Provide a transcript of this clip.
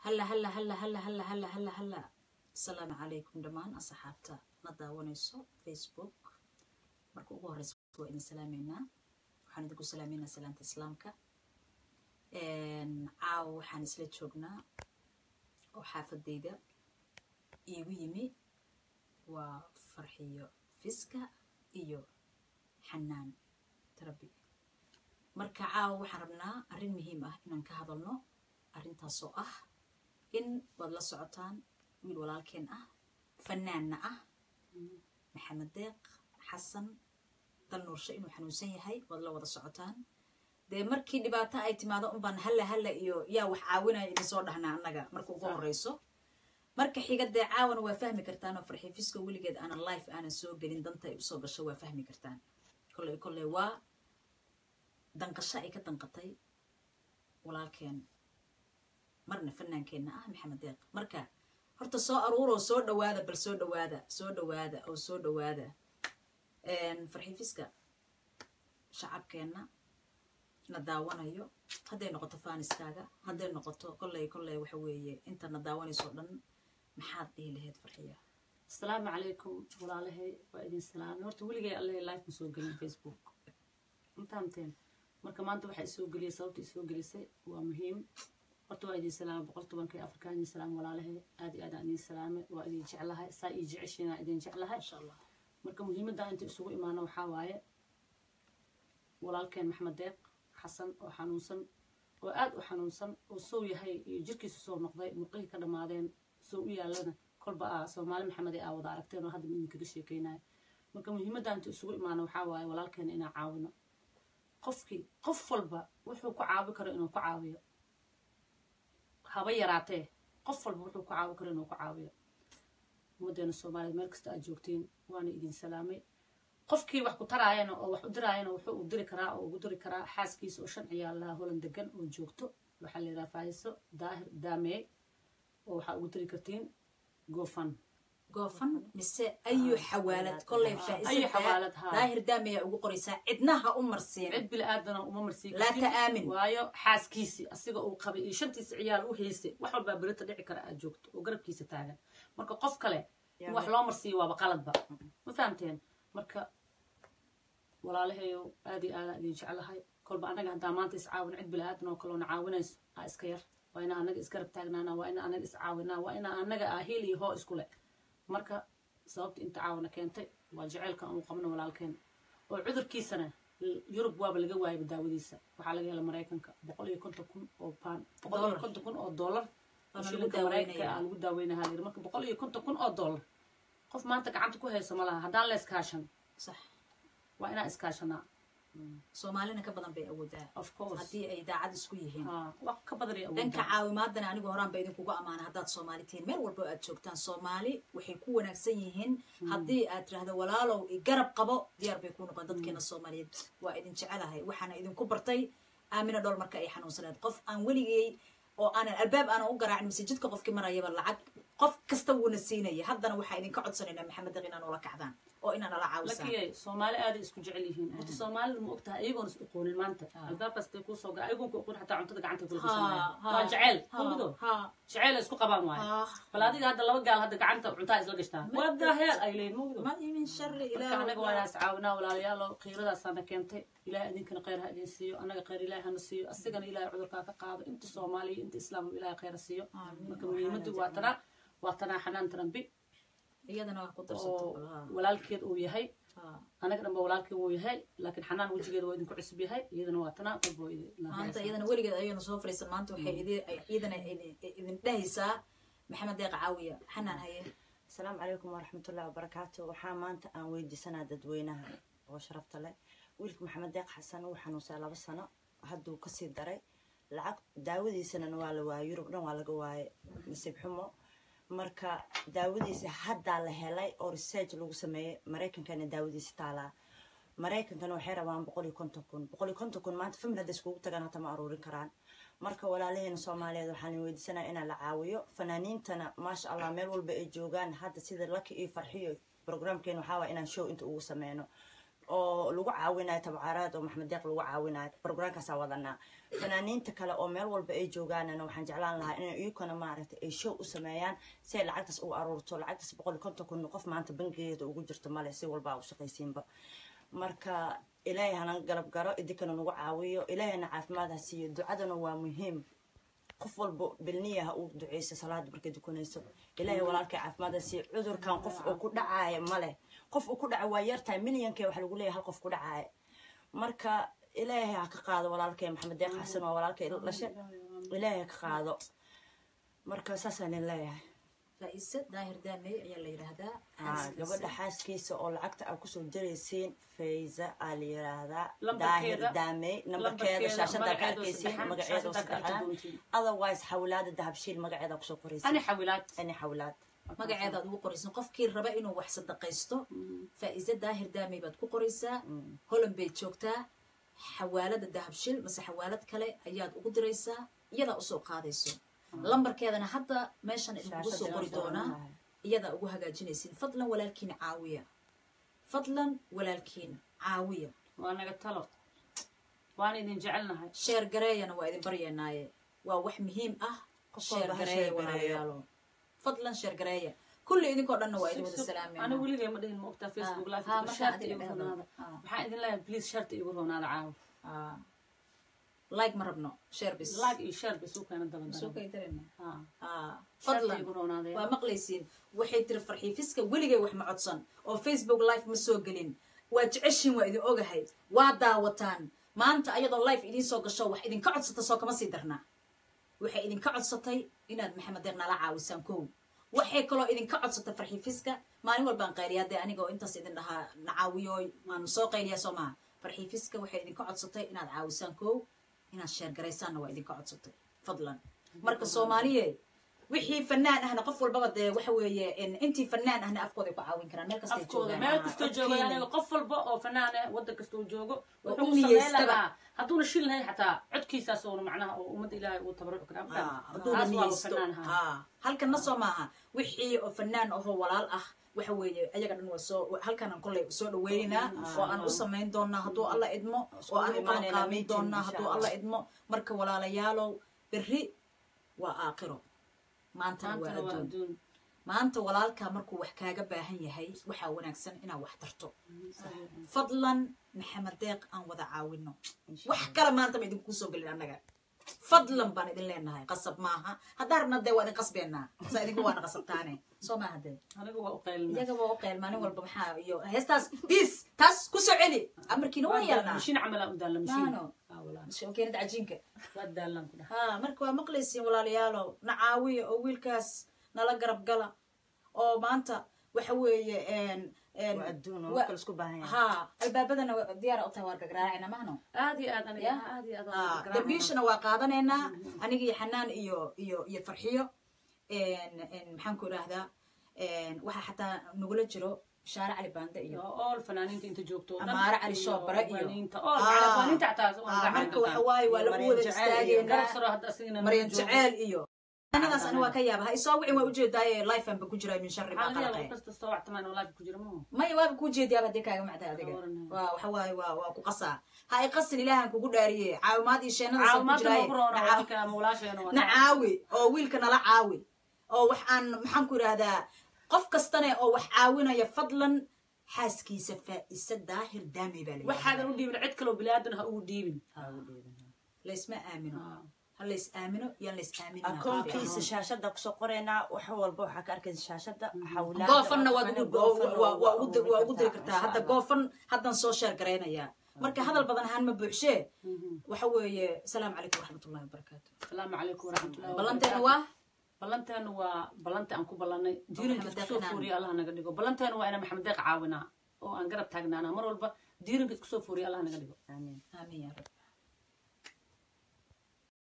halla halla halla halla halla halla halla halla asalaamu calaykum dhammaan asxaabta na daawanayso facebook marka ugu horeysa waa idin salaameynaa waxaan idinku salaameynaa salaanta islaamka caawa waxaan isla joognaa oo xaafadayda iigu yimi waa farxiyo fiska iyo xanaan tarabi marka caawa waxaan rabnaa arrin muhiim ah inaan ka hadalno arrintaasoo ah in waad la socotaan wiil walaalkeen ah fanaanna ah maxamed deeq xasan dal nuursho inuu xanuunsan yahay waad la wada socotaan dee markii dhibaato ay timaado unbaan halla halla iyo yaa wax caawinaya idin soo dhahnaa annaga marka ugu horeyso marka xiga dee caawana waa fahmi kartaan oo farxiifiska weligeed aanan life aanan soo gelin danta ay usoo gasho waa fahmi kartaan kolley kolley waa danqasho ay ka danqatay walaalkeen marna fanaankeenna ah maxamed deeq marka horta soo aruuroo soo dhawaada bal soo dhawaada soo dhawaada oo soo dhawaada farxiifiska shacabkeenna na daawanayo hadday noqoto faaniskaaga hadday noqoto kolley kolley waxa weeye inta na daawanayso dhan maxaad dhihi lahayd farxiya asalaamu calaykum walaalahay waa idin salaamay horta weligay allahay life ma soo gelin facebook intaanteen marka maanta waxaa isoo geliyay sababta isoo gelisay waa muhiim horta waa idin salaamay boqol tobankii afrikaan idin salaamay walaalahay aad iyo aad aan idin salaamay waa idin jeclahay saa ii jeceshiina idin jeclahay insha allah marka muhiimadda inta isugu imaano waxaa waaye walaalkeen maxamed deeq xasan oo xanuunsan oo aad u xanuunsan oo sow yahay iyo jirkiisu soo noqday murqihii ka dhammaadeen sow u yaalana kolba ah soomaali maxamed ee aa wada aragteen oo hadda idinkaga sheekeynayo marka muhiimadda inta isugu imaano waxaa waaye walaalkeena inaan caawino qofkii qof walba wuxuu ku caawi karo inuu ku caawiyo haba yaraatee qof walba wuxuu ku caawi karo inuu ku caawiyo ummaddeena soomaaliya meel kasta aad joogtiin waana idin salaamay qofkii wax ku taraayana oo wax u diraayana wuxuu u diri karaa oo ugu diri karaa xaaskiisa oo shan ciyaal laha holan degan oo joogto waxaa la yidhaha faahiso daahir daamee oo waxaa ugu diri kartiin gofan goofan mise ayu xawaalad kolley ayu xawaalad, haa. daahir daamaya ugu qoraysaa cidnaha u marsiin cid bili aadana uma marsiin Laa ta'aamin. waayo xaaskiisii asiga uu qabay iyo shantiisa ciyaal u haystay wax walbaa berita dhici kara aad joogto oo garabkiisa taagan marka qof kale in wax loo marsiiyo waaba qaladba ma fahamteen marka walaalahayow aad iyo aadaan idin jeclahay kolba annaga haddaa maanta iscaawin cid bili aadan oo kaloona caawinayso aa iska yar waa inaa annaga isgarab taagnaana waa inaa annaga iscaawinaa waa inaa annaga aa hiil iyo hoo isku le marka sababta inta caawina keentay waa jaceylka uu qabno walaalkeen oo cudurkiisana yurub waaba laga waayaba daawadiisa waxaa laga hela maraykanka boqol iyo konton kun oo baan boqol iyo Dollar. konton kun oo dollar oo Waana shilinka lagu maraykanka daaweynaya. aa lagu daaweynaha layiri marka boqol iyo konton kun oo dollar qof maanta gacanta ku hayso ma laha haddaan la iskaashan sax waa inaan iskaashanaa soomaalina ka badan bay awoodaa of course haddii ay daacad isku yihiin haa wax ka badan ay dhanka awoodaa caawimaadana anigu horaan ba idinkuga amaana haddaad soomaali tihiin meel walba oo aad joogtaan soomaali waxay ku wanaagsan yihiin haddii aad tirahdo walaalow i garab qabo diyaar bay ku noqon dadkeena soomaaliyeed waa idin jecelahay waxaana idinku bartay aamina dhool marka ay xanuunsaneed qof aan weligay oo aanan albaab aanan u garaacin mise jidka qofkii marayaba lacag qof kasta wuuna siinaya haddana waxaa idinka codsanaynaa maxamed deq inaan ula kacdaan oo inaan ala caawisaan lakiyay soomaali aaday isku jecel yihiin horta soomaalida ma ogtahay ayagoon is aqoonin maanta albaabkaastay kuusoo ga ayagoon ku aqoon xataa cuntada gacanta kula Ha, ha, waa jecel ha, hubido ha. jecel ay isku qabaan waaye Ah. bal adiga hadda laba gaal hadda gacanta cuntaa isla gashtaa wada heel ay leeyihin mugido ma min shari marka anaga waa ilaah inaas caawinaa walaalayaalo qiiradaasaana keentay ilaahay idinkana khayr ha idin siiyo annaga khayr ilaahay hana siiyo asigana ilaahay cudurkaa ka qaado inta soomaaliya inta islaamka ilaahay khayr ha siiyo Amiin. marka muhiimadu waa tanaa waa tanaa xanaan tarambi iyadana wax ku darsato oo bal, ha. walaalkeed uu yahay Ha. anaga dhanba walaalkii wuu yahay laakiin xanaan wejigeeda waa idinku cusub yahay iyadana waa tanaa qalbo maanta iyadana weligeed ayayna soo fariisan maanta waxay idi- ay- iyadana idin- idin dhehaysaa maxamed deeq caawiya xanaan haye asalaamu calaykum waraxmatullahi wabarakaatu waxaa maanta aan weydiisanaa dadweynaha oo sharafta leh wiilka maxamed deeq xasan uu xanuunsaa laba sano hadduu kasii daray lacag daawadiisana waa la waayay yurub dhan waa laga waayay nasiib xumo marka daawadiisa haddaa la helay oo research lagu sameeyey maraykankana daawadiisa taalaa maraykankana waxay rabaan boqol iyo konton kun boqol iyo konton kun maanta famil hadda iskugu tagaan hata ma aruurin karaan marka walaalaheena soomaaliyeed waxaan weydiisanaya inaa la caawiyo fanaaniintana maasha allah meel walba ay joogaan hadda sida laki iyo farxiyo programkeena waxaa waaya inaan show inta ugu sameyno oo lagu caawinayo tabcaaraad oo maxamed deeq lagu caawinayo programkaasaa wadanaa fanaaniinta kale oo meel walba ay joogaanana waxaan jeclaan lahaa inay iyukana maaragtay ay show u sameeyaan si ay lacagtaas u aruurto lacagtaas boqol iyo konton kun qof maanta bangigeeda ugu jirto male si walba u shaqaysiinba marka ilaahay hana galab garo idinkana nagu caawiyo ilaahayna caafimaad ha siiyo ducadana waa muhiim qof walba bilniya ha uu duceyso salaada markay dukanayso ilaahay walaalkay caafimaad ha siiyo cudurkan qof uu ku dhacaaya male qof uu ku dhaca waa yartahay milyankee waxa lagu leeyahay hal qof ku dhacaaya marka ilaahay ha ka qaado walaalkay maxamed deeq xasan waa walaalkay dhashe ilaahay ha ka qaado marka saasaan idin leeyahay faa-ise daahir daamey ayaa la yidhaahdaa Ah, gabadha xaaskiisa oo lacagta aa kusoo diraysiin fayza aa la yiraahdaa Lambarkeeda- daahir daamey nambarkeeda lambarkeeda, shaashada ka magaceeda oo arkaysiin saddexan, magaceeda oo shaashada ka arki saddexan doontiin. otherwise xawlaada dahabshiil magaceeda kusoo qoraysiin ani xawilaad ani xawlaad magaceedaad ugu qoraysan qofkii raba inuu wax sadaqaysto faa-ise daahir daamey baad ku qoraysaa holland bay joogtaa xawaalada dahabshil mase xawaalad kale ayaad ugu diraysaa iyadaa usoo qaadayso lambarkeedana hadda meeshan idinkugu soo qori doonaa iyadaa ugu hagaajinaysiin fadlan walaalkiin caawiya fadlan walaalkiin caawiya waa naga talo waan idin jecelnahay sheer gareeyana waa idin baryanaaye waa wax muhiim ah Qof sheer walba ha gareeya sheer gareeyo. walaalayaalo fadlan sheer gareeya kulli idinkoo dhanna waa idin wada ana salaamaya weligay ma dhihin maogtaa facebook live ha, markaan sharta adiga igu dhehdo. roonaada Ah. waxaan idin leeyahay please sharta igu roonaada caawa Ah. like ma rabno sheer bis like iyo share bay suu keena daba Soo daran kay dareen. Ah. Ah, sharta fadlan igu roonaada waa maqlaysiin waxay tiri farxiifiska weligay wax ma codsan oo facebook live ma soo gelin waa jeceshiin waa idin ogahay waa daawataan maanta ayadoo live idiin soo gasho wax idinka codsata soo kama sii darna waxay idinka codsatay inaad maxamed deeq nala caawisaan kow waxay kaloo idinka codsatay farxiifiska maalin walbaan qayliyaa dee anigoo intaas idin dhahaa na caawiyooy waanu soo qayliyaa soo maha farxiifiska waxay idinka codsatay inaad caawisaan kow inaad sheergaraysaanna waa idinka codsatay fadlan marka soomaaliye wixii fanaan ahna qof walbaba dee waxa weeye in- intii fanaan ahna afkooda ay ku caawin karaan meel kastay afkooda joogaan meel kastoo joogo Afkiina. aniga qof walba oo fanaan ah waddan kastoo joogo Oo wuxuu u u sameyn niyeystaba. lahaa hadduuna shil lahayn xataa codkiisaas oona macnaha oo ummadda ilaahay uu tabaruc kara Ah, afkaan hadduuna taas waa niyeysto. fanaan ahaa Ah, halkanna soo maaha wixii oo fanaan ahoo walaal ah waxa weeye ayaga dhan waa soo halkanan kolley soo dhaweynaynaa oo aan u samayn doonaa hadduu alla idmo oo aan u imaanaynaa qabanqaabin meeting, doonaa insha hadduu Allah. alla idmo marka walaalayaalow berri waa aakhiro maantana waa maantana waa adduun adduun maanta walaalkaa markuu wax kaaga baahan yahay waxaa wanaagsan inaad wax tarto fadlan maxamed deeq aan wada caawino wax kale maanta ma idinku soo gelin annaga fadlan baan idin leenahay qasab maaha haddaan rabna dee waa idin qasbeenaa saa idinku waana qasabtaane soo maaha dee aniga waa u qaylina iyaga waa u qeyl maalin walba maxaa iyo heestaas bis taas ku soo celi amarkiina waa yeelnaa mashiin camalaa u daalla mashiin Maano. Ah, walaa. shokeenada cajiinka waa daallaan ku dhaha ha marka waa maqlaysiin walaalayaalow na caawiya oo wiilkaas nala garab gala oo maanta waxa weeye een een waa adduun oo wa- marka laisku baahan yahay ha albaabadana wa- diyaar u tahay waar gagraacina mahno aad iyo aad aniga Ya. aad iyo aad Ah, waan garaacayaa. dambiishana waa qaadanaynaa aniga iyo xanaan iyo iyo iyo farxiyo een een maxaan ku idhaahdaa een waxaa xataa nagula jiro shaare cali baande iyo Iyo ool fanaaniinta inta joogto oo dhan, Amaare Cali iyo Shoobare iyo- fanaaniinta ool Ah. macala fanaaniinta xataa waa Ah, gacan marka waxa gataan. waaye waa Iyo lagu Maryan wada Jaceyl iyo garab istaageynaa saro hadda asigana maryan joogo. jaceyl iyo anigaas ani waa ka yaaba ha isoo wicin waa ujeedaaye life anba ku jiraa min shari Maxaa maa laga yaabaa qalaqe qof kasta oo wactamaan oo live ku jira maaha? maya waaba kuu jeediyaaba dee kaaga macday adiga Ka waran. waa waxa waaye waa waa ku qasaa ha i qasin ilaahan kugu dhaariye caawimaad iyo sheenadaas ku caawimaadda jiraaye noogu roona Na waa caaw- ninka ama walaasheena waa na caawi oo wiilka nala caawi oo wax aan maxaan ku idhahdaa qof kastane oo wax caawinaya fadlan xaaskiisa faa'isa daahir daami baa la waxaadan u dhiibin cid kaloo bilaadan ha ugu dhiibin laysma aamino Ah. ha lays aamino yaan lays aaminin akoonkiisa shaashada kusoo qoraynaa wax walba waxaa ka arkaysa shaashada xawlaada goofanna waad ugu- Goofan waa- waa- waa ugu dir- waa ugu diri kartaa, kartaa hadda insha Allah. goofan haddan soo sheer garaynayaa marka hadal badan ahaan ma buuxshee waxa weeye asalaamu calaykum waraxmatullahi wabarakaatu asalaamu calaykum waraxmatullahi ballanteena wabarakaatu. waa ballanteena waa ballanta aan ku ballannay diirinka Maxamed isku soo Deeq fooriya allah naga dhigo ballanteena waa inaan maxamed deeq caawinaa oo aan garab taagnaanaa mar walba diirinka isku soo fooriya allah naga dhigo Amiin. aamin yaa rab